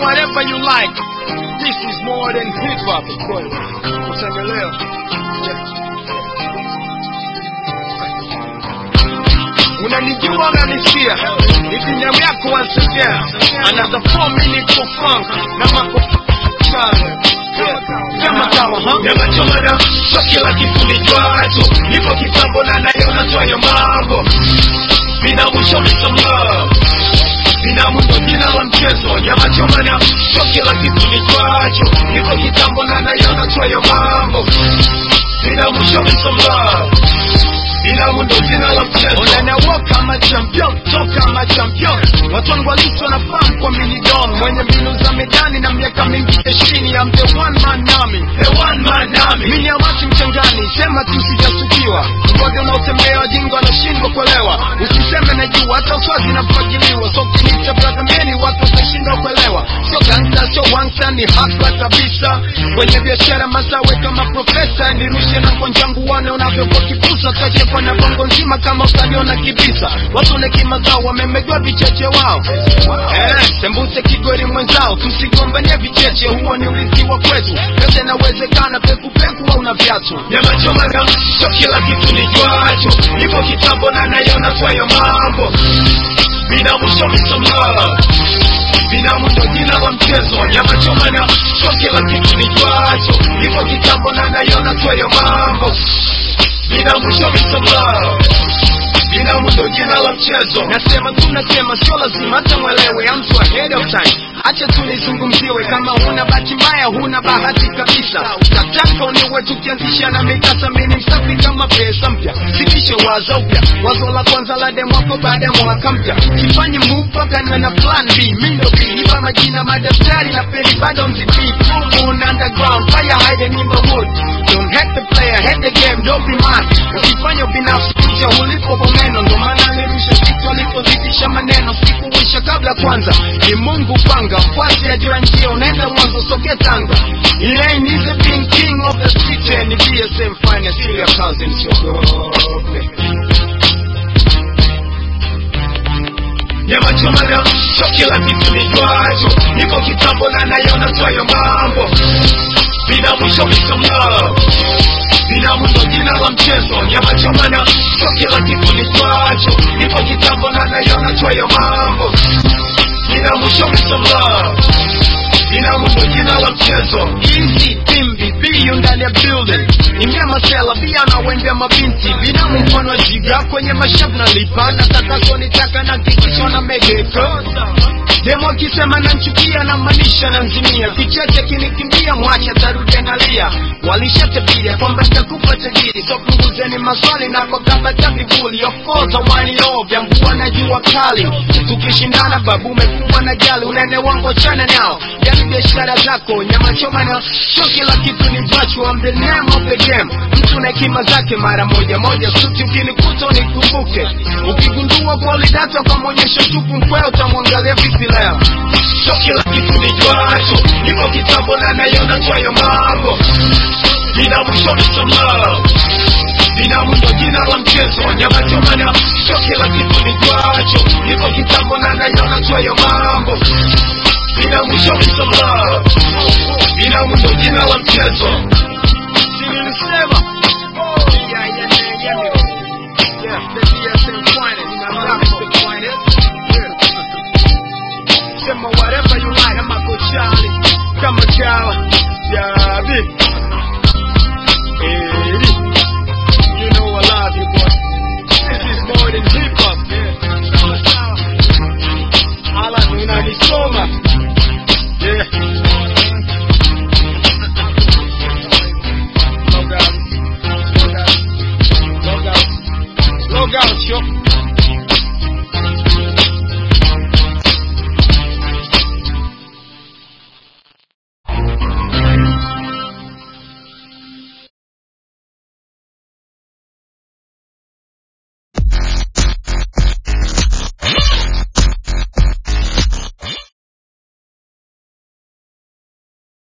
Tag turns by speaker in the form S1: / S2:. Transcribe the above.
S1: whatever you like. This is more than hip hop. Usiendelea. Unanijua unanisikia, ni binamu yako wasijea, another four minutes for funk na mako kama kama ha?
S2: Nyama choma na sio kila kitu nijuacho, nipo kitambo na nayo natoyo mambo, binamu show me some love, binamu ndo jina la mchezo. Nyama choma na sio kila kitu nijuacho, nipo kitambo na nayo natoyo mambo, binamu show me some love, binamu ndo jina la mchezo.
S1: Unanawa kama champion, toka kama champion. Watu wangu halisi wanafahamu kwa minidom, mwenye mbinu za medani na miaka mingi jeshini. I'm the one man army,
S2: The one man army.
S1: mimi amati mchangani, sema tu sijasukiwa. Mgogo unaotembea wajinga wanashindwa kuelewa, usiseme najua, hata uswazi nafagiliwa. So kinita brother meni, watu watashindwa kuelewa. Sio gangsta, sio wangsta, ni hapa kabisa. Kwenye biashara masawe kama profesa, nirushe na konjangu wane unavyokuwa kipusa, kachekwa na bongo nzima kama utaliona kibisa. Watu na kima zao wamemegwa vicheche wao, eh, sembuse kigori mwenzao, tusigombanie vicheche, huo ni urithi wa kwetu. Yote inawezekana, peku peku au na viatu.
S2: Nyama choma na sio kila kitu nijuacho, nipo kitambo na nayona kwayo mambo, binamu show me some love, binamu ndo jina la mchezo. Nyama choma na sio kila kitu nijuacho, nipo kitambo na nayona kwayo mambo, binamu show me some love, binamu ndo jina la mchezo.
S1: Nasema tu nasema, sio lazima hata mwelewe, I'm so ahead of time. Acha tu nizungumziwe, kama huna bahati mbaya, huna bahati kabisa. Nataka uniwe tukianzisha na mikasa, mimi msafi kama pesa mpya, sitishe wazo upya, wazo la kwanza la demo wako baada ya mwaka mpya. Sifanye move mpaka niwe na plan B, mimi ndo B, nipa majina madaftari na peli bado mzipi. Full moon underground, fire hiding in the wood. Don't hate the player, hate the game, don't be mad. Usifanye ubinafsi kuja ulipo kwa meno, ndo maana nirusha kitu alipozidisha maneno, sikuwisha kabla kwanza. Ni Mungu panga, fuati ajua njia, unaenda mwanzo, soke Tanga. Elaine is the being king of the street, and ni BSM finest, still your cousin, siogope.
S2: Nyama choma na sio kila kitu nijuacho, nipo kitambo na nayona kwayo mambo, binamu show me some love, binamu ndo jina la mchezo. Nyama choma na sio kila kitu nijuacho, nipo kitambo na nayona kwayo mambo, binamu show me some love, binamu ndo jina la mchezo.
S1: Easy Timbi, biyu ndani ya building Ingia masela, bia na wembia mabinti Binamu mfano wa jiga kwenye mashavu na lipa Nataka sonitaka na kikisho na megeka Demo akisema nanchukia na manisha na nzimia Kicheche kinikimbia mwacha tarudia nalia Walishatabia kwamba nitakufa tajiri So punguzeni maswali na kwa kamba cha vivuli Of course awani ovya mvua na jua kali Tukishindana babu umekuwa na jali Unene wangu chana nao Yani biashara zako nyama choma na Sio kila kitu ni virtual I'm the name of the game Mtu na hekima zake mara moja moja Suti ukinikuta unikumbuke Ukigundua kweli data kwa mwonyesho tupu mkweo Utamwangalia vipi leo
S2: Sio kila kitu nijuacho, nipo kitambo na nayona kwayo mambo, binamu show me some love, binamu ndo jina la mchezo. Nyama choma na sio kila kitu nijuacho, nipo kitambo na nayona kwayo mambo, binamu show me some love, binamu ndo jina la mchezo.